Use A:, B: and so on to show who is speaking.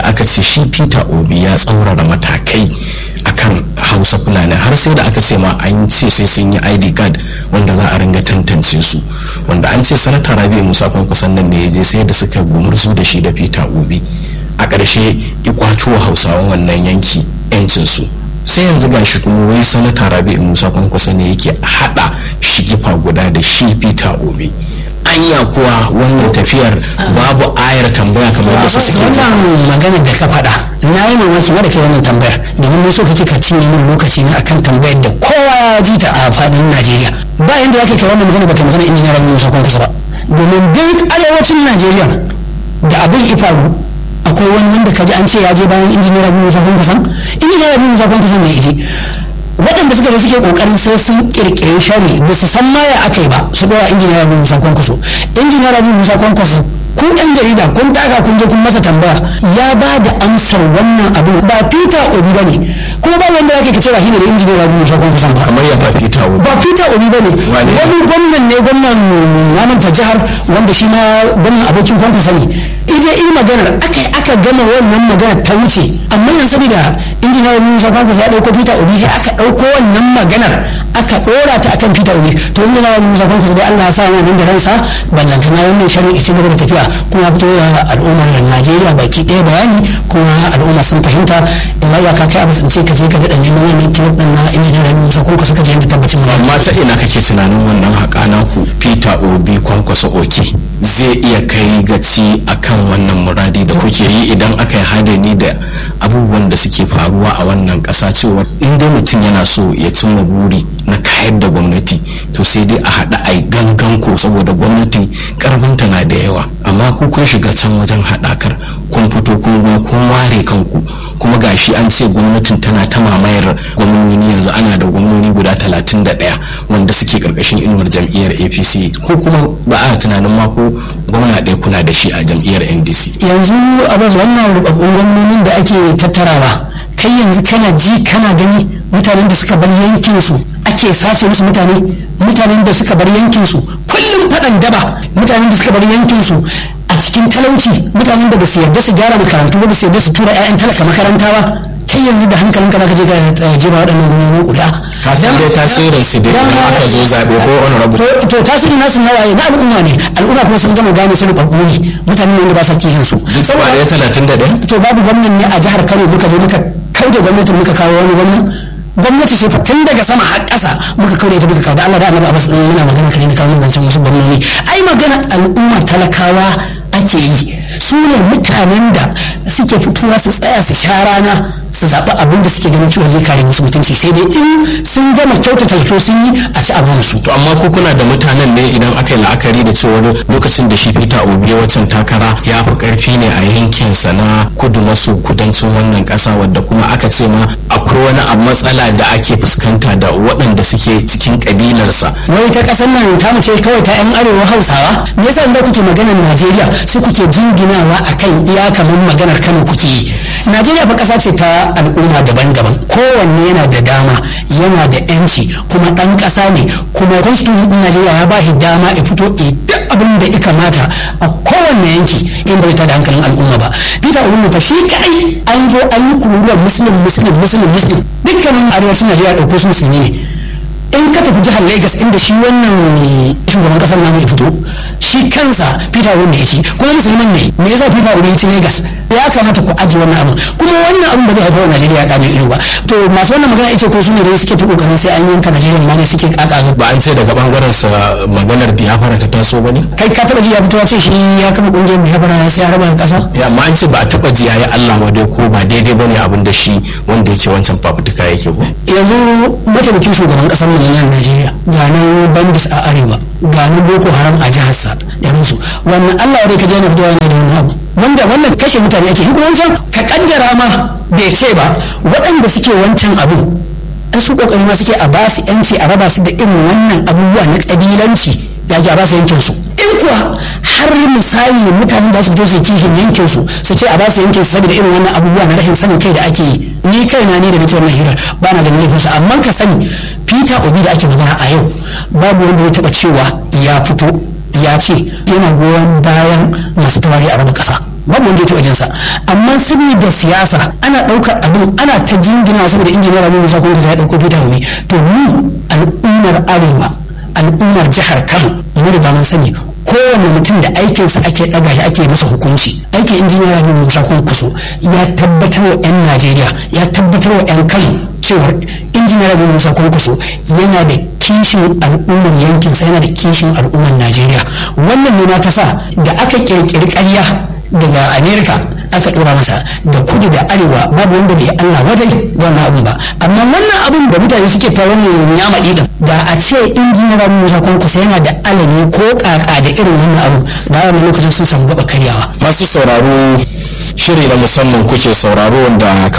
A: aka ce shi peter obi ya tsaurara matakai akan hausa fulani har sai da aka ce ma an ce sai sun yi id card wanda za a ringa tantance su wanda an ce sanata rabi musa kwankwason nan ne ya je sai da suka gumurzu da shi da peter obi a ƙarshe ikwato hausawan wannan yanki 'yancinsu sai yanzu ga shi kuma wai sanata rabi musa kwankwasa ne yake hada shigifa guda da shi peter obi anya kuwa wannan tafiyar babu ayar tambaya kamar da su suke ta
B: wannan magana da ka faɗa na yi mamaki ma da kai wannan tambayar domin mun so kake ka cinye min lokaci ne akan tambayar da kowa ya ji ta a faɗin Najeriya ba yanda zaka kai wannan magana ba kai magana injiniyar Rabi Musa Kwankwaso ba domin duk arewacin Najeriya da abin ifaru akwai wani wanda kaji an ce ya je bayan injiniyar Rabi Musa Kwankwaso injiniyar Rabi Musa Kwankwaso ne ya je waɗanda suka zo suke kokarin sai sun kirkiri shari ba su san maya aka yi ba su dora injiniyar Rabi Musa Kwankwaso injiniyar Rabi Musa Kwankwaso ku ɗan jarida kun taka kun je kun masa tambaya ya ba da amsar wannan abin ba Peter Obi ba ne kuma ba wanda yake kace ba shi ne da injiniyar Rabi Musa Kwankwaso ba
A: kamar ya ba peter obi
B: ba Peter Obi ba ne
A: Wane ne?
B: wani gwamnan ne gwamnan namanta jihar wanda shi ma gwamnan abokin Kwankwaso ne ita yi maganar aka yi aka gama wannan maganar ta wuce amma yanzu saboda injiniyar Musa Kwankwaso ya ɗauko Peter Obi sai aka ɗauko wannan maganar aka ɗora ta akan Peter Obi to injiniyar Musa Kwankwaso dai Allah ya sa wannan da ransa ballantana wannan shirin ita gaba da tafiya kuma ya fito da al'ummar Najeriya baki ɗaya bayani kuma al'umma sun fahimta illa ya ka kai abu sun ce ka je ka daɗa neman wannan kilif ɗin na injiniyar Musa Kwankwaso ka je yadda tabbacin ya
A: amma ta ina kake tunanin wannan haƙa naku peter obi kwankwaso oke zai iya kai gaci akan wannan muradi da kuke yi idan aka yi hadani da abubuwan da suke faruwa a wannan ƙasa cewa in dai mutum yana so ya cimma buri na kayar da gwamnati to sai dai a haɗa a yi gangan ko saboda gwamnati ƙarfinta na da yawa amma ku kun shiga can wajen haɗakar kun fito kuma kun ware kanku kuma gashi an ce gwamnatin tana ta mamayar gwamnoni yanzu ana da gwamnoni guda talatin da ɗaya wanda suke ƙarƙashin inuwar jam'iyyar apc ko kuma ba a tunanin ma ko gwamna ɗaya kuna da shi a jam'iyyar ndc
B: yanzu abin wannan rubabbun gwamnonin da ake tattarawa kai yanzu kana ji kana gani mutanen da suka bar yankin su ake sace musu mutane mutanen da suka bar yankin su kullum faɗan daba mutanen da suka bar yankin su a cikin talauci mutanen da ba su yarda su gyara makarantu ba ba su yarda su tura 'ya'yan talaka makaranta ba kai yanzu da hankalin ka zaka je ka eh, jefa waɗannan gwamnoni guda
A: ka san dai tasirin su dai idan aka zo zaɓe ko honorable
B: to to tasirin nasu na waye na al'umma ne al'umma kuma sun gama gane su rubabbu ne mutanen wanda ba sa kihin su
A: duk ba ɗaya talatin da ɗaya
B: to babu gwamnan ne a jihar Kano muka zo muka kauda gwamnatin muka kawo wani gwamnan gwamnati ce fa tun daga sama har ƙasa muka kauda ita muka kawo da Allah da Annabi Abbas din muna magana kare ne kawo zancen wasu gwamnoni ai magana al'umma talakawa ake yi su ne mutanen da suke fitowa su tsaya su sha rana su zaɓi abin da suke ganin cewa zai kare musu mutunci sai dai in sun gama kyautata to sun yi a ci abin su
A: to amma ko kuna da mutanen ne idan aka yi la'akari da cewa lokacin da shi peter obi ya wacan takara ya fi karfi ne a yankinsa na kudu maso kudancin wannan kasa wadda kuma aka ce ma akwai wani abu matsala da ake fuskanta da waɗanda suke cikin kabilarsa
B: wai ta kasar nan ta mace kawai ta yan arewa hausawa me yasa yanzu kuke maganar najeriya su kuke jinginawa akan iya kamar maganar kano kuke yi najeriya fa kasa ce ta al'umma daban-daban kowanne yana da dama yana da yanci kuma dan kasa ne kuma constitution din najeriya ya ba shi dama ya fito ya duk abin da ya kamata a kowanne yanki in bai ta da hankalin al'umma ba peter obi fa shi kai an zo an yi kururuwar muslim muslim muslim muslim dukkanin arewacin najeriya ɗauko su musulmi ne in ka tafi jihar Lagos inda shi wannan shugaban kasar namu ya fito shi kansa Peter Obi ya ci kuma musulman ne me yasa Peter Obi ya ci Lagos ya kamata ku aji wannan abin kuma wannan abin ba zai haifar wa Najeriya ya dame ido ba to masu wannan magana ita ko su ne da suke ta kokarin sai an yanka Najeriya ma ne suke kaka
A: ba an ce daga bangaren sa maganar biyafara ta taso ba ne
B: kai ka taba ji ya fito ya ce shi ya kama kungiyar mai habara sai ya raba kasa
A: ya amma an ce ba a taba ji yayi Allah wa dai ko ba daidai bane abin da shi wanda yake wancan fafutuka yake ba
B: yanzu mataimakin shugaban kasar mu na nan Najeriya ga nan bandits a arewa ga nan Boko Haram a jihar sa da su wannan Allah ya ka je na fitowa ne da wannan abu wanda wannan kashe mutane ake kuma wancan ka kaddara ma bai ce ba waɗanda suke wancan abin an su kokari ma suke a ba su yanci a raba su da irin wannan abubuwa na kabilanci da ake a ba su yankin su in kuwa har misali mutanen da su fito su kihin yankin su su ce a ba su yankin su saboda irin wannan abubuwa na rashin sanin kai da ake yi ni kaina ne da nake wannan hirar ba na ganin laifinsa amma ka sani peter obi da ake magana a yau babu wanda ya taba cewa ya fito ya ce yana goyon bayan masu tawari a raba kasa babu wanda ya taɓa jinsa amma saboda siyasa ana ɗaukar abin ana ta jingina saboda injiniyar abin musa kuma ya ɗauko fita wuri to mu al'ummar arewa al'ummar jihar kano mu riga mun sani kowane mutum da aikinsa ake ɗaga shi ake masa hukunci aikin injiniyar abin musa kuso ya tabbatar wa 'yan najeriya ya tabbatar wa 'yan kano cewar injiniyar abin musa kuso yana da kishin al'ummar yankinsa yana da kishin al'ummar najeriya wannan ne ma ta sa da aka kirkiri ƙarya daga amerika aka ɗora masa da kudu da arewa babu wanda bai allah wadai wannan abun ba amma wannan abun da mutane suke ta wannan yamaɗi din da a ce injiniyar abin musa kusa yana da alami ko ƙaƙa da irin wannan abu da wannan lokacin sun samu gaba karyawa
A: masu sauraro shiri na musamman kuke sauraro wanda